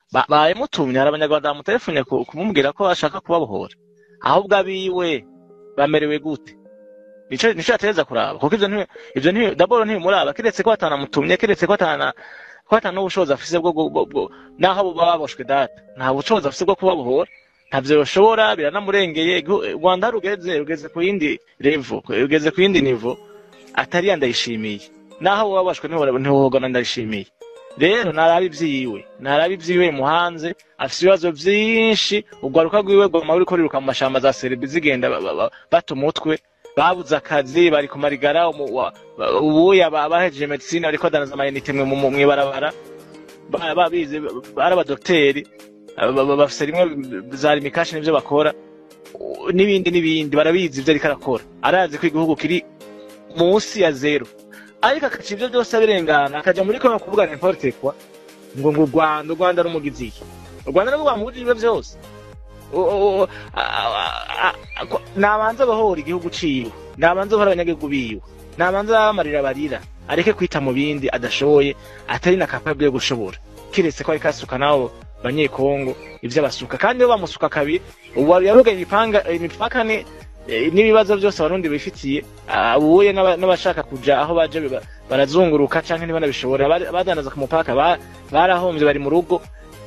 Ba- bayimutumye hari abanyarwanda bamutelefone ku- kumubwira ko ashaka kubabohora ahubwo abiwe bamerewe gute nico nico yatereza kuraba kuko ivyo ntibi ivyo ntibi daboro ntibimuraba kiretse ko atanamutumye kiretse ko atana ko atana n'ubushobozi afise bwo bwo- bwo- bwo- naho bo baba baboshwe data nta bushobozi afise bwo kubabohora ntavyo yoshobora biranamurengeye Igihu- u rwanda rugeze rugeze ku yindi levo rugeze ku yindi nivo atari yandayishimiye naho boba babashwe ntiwohogana ndayishimiye rero narabe ivyiwe narabe ivyiwe muhanze afise ibibazo vyinshi urwaruka rwiwe rwama ruriko riruka mu mashamba za serebi zigenda ba- ba- ba- bata umutwe babuze akazi bari kumarigara umu- wa- ba- ubuya ba- bahejeje medicine bariko badanaza amayinite mwe mu- mw'ibarabara ba- babize ba- ari abadokteri ba- ba- bafise rimwe za rimikashi n'ivyo bakora u- n'ibindi n'ibindi barabizi ivyo ariko arakora arazi ko igihugu kiri munsi ya zero ariko akaca ivyo byose abirengana akaja muri kongo kuvuga n'importe kwa ngo ngo u rwanda u rwanda rumugize iki u rwanda nirwo rwamugije ivyo vyose O- o- o- a- a- a- ko- nabanze abahora igihugu ciwe nabanze abahora abanyagihugu biwe nabanze abamarira barira areke kwita mu bindi adashoboye atari na kapable yo gushobora kiretse ko ariko asuka nabo banyekongo ivyo abasuka kandi iyo bamusuka kabiri ubu yarugaye imipanga imipaka ni eh, n'ibibazo byose abarundi bifitiye abuye n'aba- n'abashaka kuja aho baje ba- barazunguruka canke ntibanabishobora Bari- badandaza ku mupaka ba- barahomvye bari mu rugo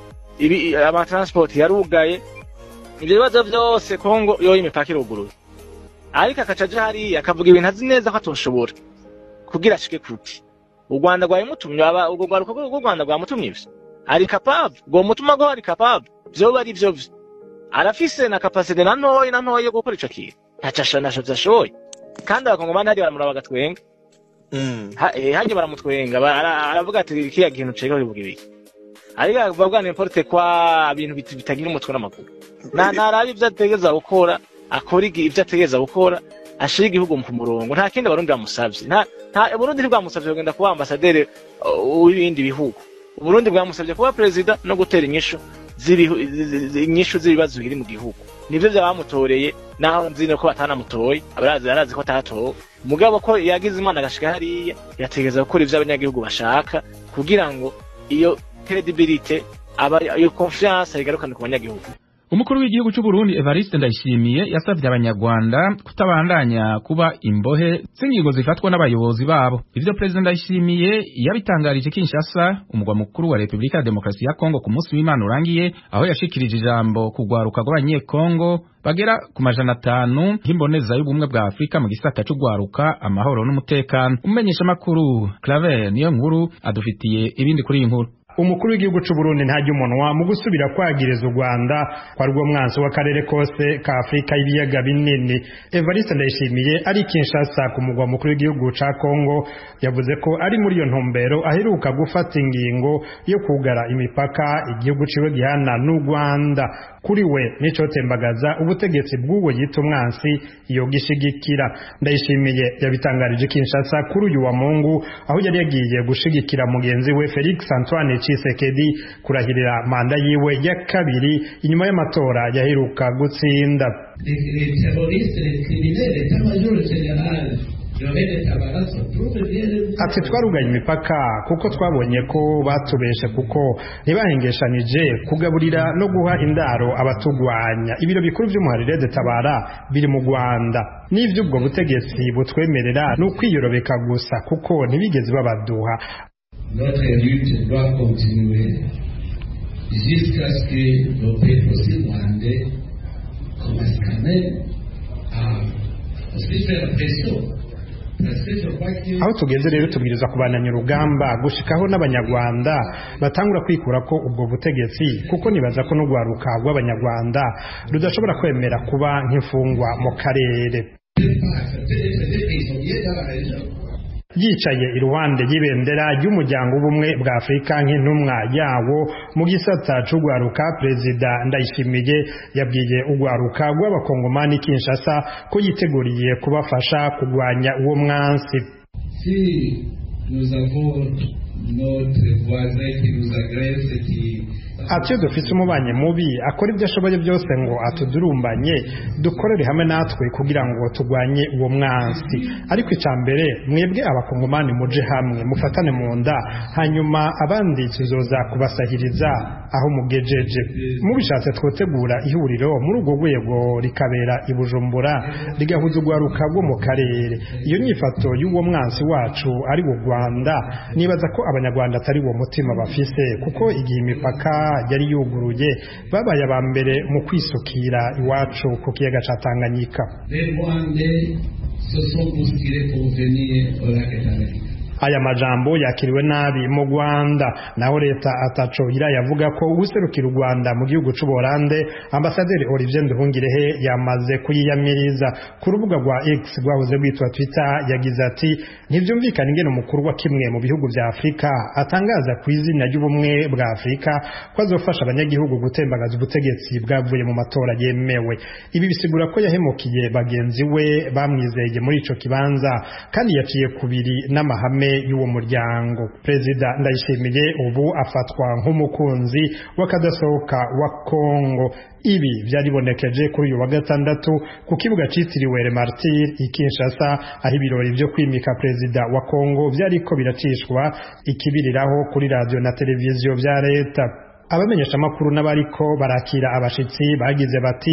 ibi amatransport yarugaye ivyo bibazo vyose kongo yoyo imipaka iruguruye ariko akaca aja hariya akavuga ibintu azi neza ko atoshobora kugira ashike kuki u rwanda rwabimutumye aba urwo rwaruka rw'u rwanda rwamutumye ivyo ari capable rwomutuma ko ari capable vyoba ari vyo vyo arafise na kapasite na ntoyi na ntoyi yo gukora ico kintu ntaco asho- ntaco vyashoboye kandi abakongomani hariya baramuraba bagatwenga Ha- eh, hajya baramutwenga ba- ara- aravuga ati kiriya kintu cega bivuga ibiki ariko akavuga n'importe kwa ibintu bit- bitagira umutwe n'amaguru na narabe ivyo ategereza gukora akora igi- ivyo ategereza gukora ashira igihugu ku murongo nta kindi abarundi bamusavye nta nta uburundi ntibwamusavye kugenda kuba ambasaderi uh, w'ibindi bihugu uburundi bwamusavye kuba perezida no gutera inyishu z'ibihu- zi- zi- zi- inyishu z'ibibazo biri mu gihugu nivyo vyabamutoreye naho nzi ko batanamutoye abarazi arazi ko atatowe mugabo ko yagize imana agashika hariya yategereza gukora ivyo abanyagihugu bashaka kugira ngo iyo credibility aba iyo confiance igarukane ku banyagihugu umukuru w'igihugu cy'u Burundi Evariste Ndayishimiye yasabye abanyarwanda kutabandanya kuba imbohe z'ingingo zifatwa n'abayobozi babo ivyo Perezida Ndayishimiye yabitangarije Kinshasa umugwa mukuru wa Repubulika ya Demokarasi ya Kongo ku munsi w'Imana urangiye aho yashikirije ijambo ku rwaruka rw'abanyekongo bagera ku majana atanu nk'imboneza y'ubumwe bwa Afurika mu gisata c'urwaruka amahoro n'umutekano umumenyesha makuru Claver niyo nkuru adufitiye ibindi kuri iyi nkuru umukuru w'igihugu cy'u Burundi ntajya umunwa mu gusubira kwagiriza u Rwanda kwa rwo mwansi w'akarere kose ka Afurika y'ibiyaga binini Evariste Ndayishimiye ari Kinshasa ku mugwa mukuru w'igihugu ca Kongo yavuze ko ari muri iyo ntumbero aheruka gufata ingingo yo kugara imipaka igihugu ciwe gihana n'u Rwanda kuri we nico tembagaza ubutegetsi bw'uwo yita umwansi iyo gishigikira Ndayishimiye yabitangarije Kinshasa kuri uyu wa Mungu aho yari yagiye gushigikira mugenzi we Felix Antoine Tshisekedi kurahirira manda yiwe ya kabiri inyuma y'amatora yaheruka gutsinda les, les terroristes, les criminels, l'état-major général, Lorraine Tabara sont tous venus ati twarugaye imipaka kuko twabonye ko batubeshe kuko ntibahengeshanije kugaburira no guha indaro abatugwanya ibiro bikuru by'umuharire de tabara biri mu rwanda n'ivy'ubwo butegetsi butwemerera ni ukwiyorobeka gusa kuko ntibigeze babaduha Notre lutte doit continuer jusqu'à ce que nos peuples aussi rwandais commencent quand même à aussi faire pression. Parce que je crois que aho tugeze rero tubwiriza kubananya urugamba gushikaho n'abanyarwanda batangura kwikura ko ubwo butegetsi kuko nibaza ko n'urwaruka rw'abanyarwanda rudashobora kwemera kuba nk'imfungwa mu karere ne pas accepter d'être des prisonniers dans la région. yicaye iruhande y'ibendera ry'umuryango w'ubumwe bwa afurika nk'intumwa yawo mu gisata c'urwaruka perezida ndayishimiye yabwiye urwaruka rw'abakongomani kinshasa ko yiteguriye kubafasha kurwanya uwo mwansi Si nous avons notre voisin qui nous agresse, qui ati iyo dufise umubanyi mubi akora ibyo ashoboye byose ngo atudurumbanye dukorere hamwe natwe kugira ngo turwanye uwo mwansi ariko icya mbere mwebwe abakongomani muje hamwe mufatane mu nda hanyuma abandi tuzoza kubasahiriza aho mugejeje mubishatse twotegura ihuriro muri urwo rwego rikabera i bujumbura rigahuza urwaruka rwo mu karere iyo nyifato y'uwo mwansi wacu ari wo rwanda nibaza ko abanyarwanda atari uwo mutima bafise kuko igihe imipaka yari yuguruye babaye aba mbere mu kwisukira iwacu ku kiyaga ca tanganyika Les Rwandais se sont bousculés pour venir au lac Tanganyika. aya majambo yakiriwe nabi mu Rwanda naho leta ataco irayavuga ko userukira u Rwanda mu gihugu c'u Buholande ambasaderi Olivier Nduhungirehe yamaze kuyiyamiriza ku rubuga rwa X rwahoze rwitwa Twitter yagize ati ntivyumvikana ingene umukuru wa kimwe mu bihugu vya Afrika atangaza ku izina ry'ubumwe bwa Afrika ko azofasha abanyagihugu gutembagaza ubutegetsi bwavuye mu matora yemewe ibi bisigura ko yahemukiye bagenzi we bamwizeye muri ico kibanza kandi yaciye kubiri n'amahame y'uwo muryango perezida ndayishimiye ubu afatwa nk'umukunzi w'akadasohoka wa kongo ibi byaribonekeje kuri uyu wa gatandatu ku kibuga cyitiriwe remartir i kinshasa aho ibirori byo kwimika perezida wa kongo byariko biracishwa ikibiriraho kuri radiyo na televiziyo bya leta abamenyesha amakuru n'abariko barakira abashitsi bagize bati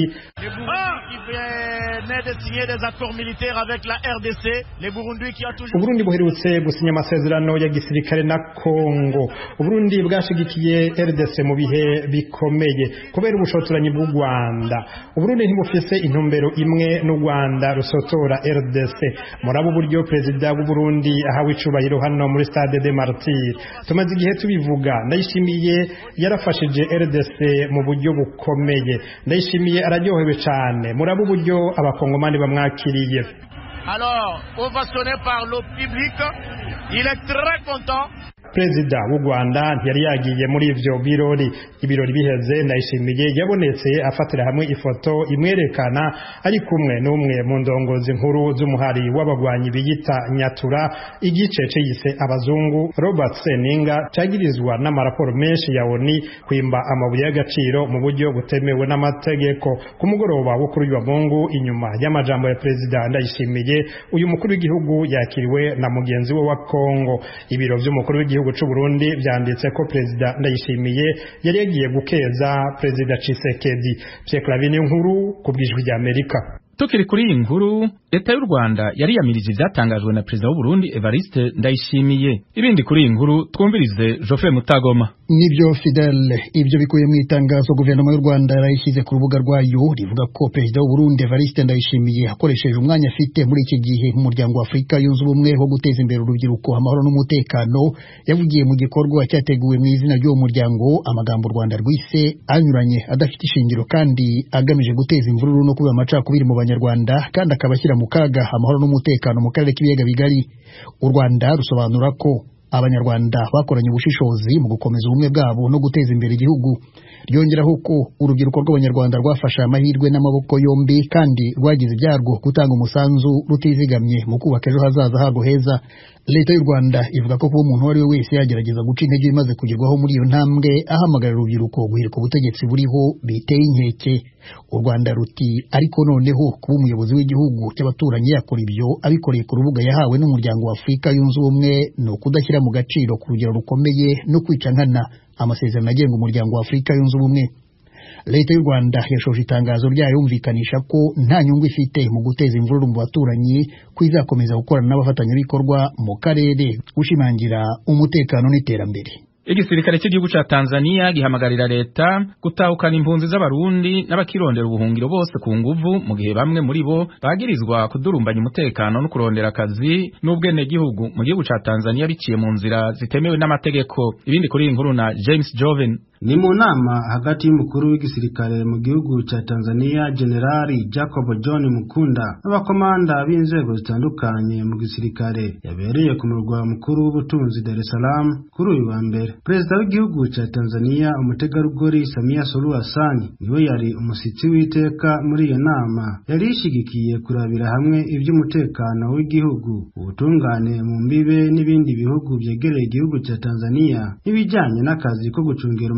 venait de signer des accords militaires avec la RDC, les Burundis qui a toujours... uburundi buherutse gusinya amasezerano ya gisirikare na kongo uburundi bwashigikiye rdc mu bihe bikomeye kubera ubushotoranyi bw'u rwanda uburundi ntibufise intumbero imwe n'u rwanda rusotora rdc murabo uburyo perezida w'uburundi ahawe icubahiro hano muri stade de martir tumaze igihe tubivuga ndayishimiye yarafashije rdc mu buryo bukomeye ndayishimiye araryohewe cyane murabo uburyo abakongomani bamwakiriye Alors, ovationné par le public, il est très content. perezida w'u rwanda ntiyari yagiye muri ivyo birori ibirori biheze ndayishimiye yabonetse afatira hamwe ifoto imwerekana ari kumwe n'umwe mu ndongozi nkuru z'umuhari w'abagwanyi biyita nyatura igice ciyise abazungu robert seninga cagirizwa n'amaraporo menshi ya oni kwimba amabuye y'agaciro mu buryo butemewe n'amategeko ku mugoroba wo kuri uyu wa mungu inyuma y'amajambo ya perezida ndayishimiye uyu mukuru w'igihugu yakiriwe na mugenzi we wa kongo ibiro vy'umukuru w'igihugu gihugu c'u Burundi vyanditse ko perezida ndayishimiye yari yagiye gukeza perezida Tshisekedi Pierre Clavin nkuru ku bwijwi rya Amerika tukiri kuri iyi nkuru leta y'u rwanda yariyamirije ivyatangajwe na perezida w'u burundi evariste ndayishimiye ibindi kuri iyi nkuru twumvirize jofe mutagoma nibyo fidele ibyo bikuye mu itangazo guverinoma y'u rwanda yarayishyize ku rubuga rwayo rivuga ko perezida w'u burundi evariste ndayishimiye akoresheje umwanya afite muri iki gihe mu muryango wa afurika yunze ubumwe wo guteza imbere urubyiruko amahoro n'umutekano yavugiye mu gikorwa cyateguwe mu izina ry'uwo muryango amagambo u rwanda rwise anyuranye adafite ishingiro kandi agamije guteza imvururu no kuba amacakubiri mu banyarwanda kandi akaba ashyira mu kaga amahoro n'umutekano mu karere k'ibiyaga bigari u rwanda rusobanura ko abanyarwanda bakoranye ubushishozi mu gukomeza ubumwe bwabo no guteza imbere igihugu ryongeraho ko urubyiruko rw'abanyarwanda rwafashe amahirwe n'amaboko yombi kandi rwagize ibyarwo gutanga umusanzu rutizigamye mu kubaka ejo hazaza harwo heza leta y'u rwanda ivuga ko kuba umuntu uwo ari we wese yagerageza guca intege ibimaze kugerwaho muri iyo ntambwe ahamagarira urubyiruko guhirika ubutegetsi buriho biteye inkeke u rwanda ruti ariko noneho kuba umuyobozi w'igihugu cy'abaturanyi yakora ibyo abikoreye ku rubuga yahawe n'umuryango wa afurika yunze ubumwe ni ukudashyira mu gaciro ku rugero rukomeye no kwica nkana amasezerano agenga umuryango wa afurika yunze ubumwe leta y'u rwanda yashoje itangazo ryayo yumvikanisha ko nta nyungu ifite mu guteza imvururu mu baturanyi ko izakomeza gukorana n'abafatanyabikorwa mu karere gushimangira umutekano n'iterambere igisirikare cy'igihugu ca Tanzania gihamagarira leta gutahukana impunzi z'abarundi n'abakirondera ubuhungiro bose ku nguvu mu gihe bamwe muri bo bagirizwa kudurumbanya umutekano no kurondera akazi n'ubwenegihugu mu gihugu ca Tanzania biciye mu nzira zitemewe n'amategeko ibindi kuri iyi nkuru na James Joven ni mu nama hagati y'umukuru w'igisirikare mu gihugu cya Tanzania Generali Jacob John Mukunda n'abakomanda b'inzego zitandukanye mu gisirikare yabereye ku murwa mukuru w'ubutunzi Dar es Salaam kuri uyu wa mbere perezida w'igihugu cya Tanzania umutegarugori Samia Suluhu Hassan niwe yari umushyitsi w'iteka muri iyo nama yari ishigikiye kurabira hamwe iby'umutekano w'igihugu ubutungane mu mbibe n'ibindi bihugu byegereye igihugu cya Tanzania n'ibijyanye n'akazi ko gucungira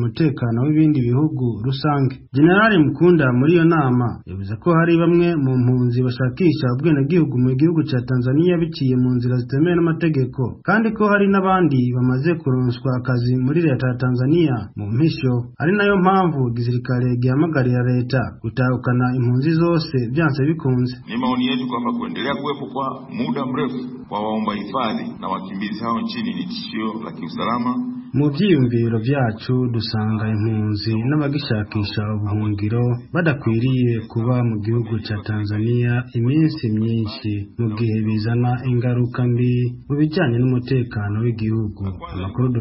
umutekano w'ibindi bihugu rusange generali mukunda muri iyo nama yavuze ko hari bamwe mu mpunzi bashakisha ubwenegihugu mu gihugu cya tanzania biciye mu nzira zitemewe n'amategeko kandi ko hari n'abandi bamaze kuronswa akazi muri leta ya tanzania mu mpisho ari nayo mpamvu igisirikare gihamagarira leta gutahukana impunzi zose byanse bikunze Ni maoni yetu kwamba kuendelea kuwepo kwa muda mrefu kwa waomba hifadhi na wakimbizi hao nchini ni tishio la kiusalama mu byiyumviro byacu dusanga impunzi n'abagishakisha ubuhungiro badakwiriye kuba mu gihugu cya tanzania iminsi myinshi mu gihe bizana ingaruka mbi mu bijyanye n'umutekano w'igihugu amakuru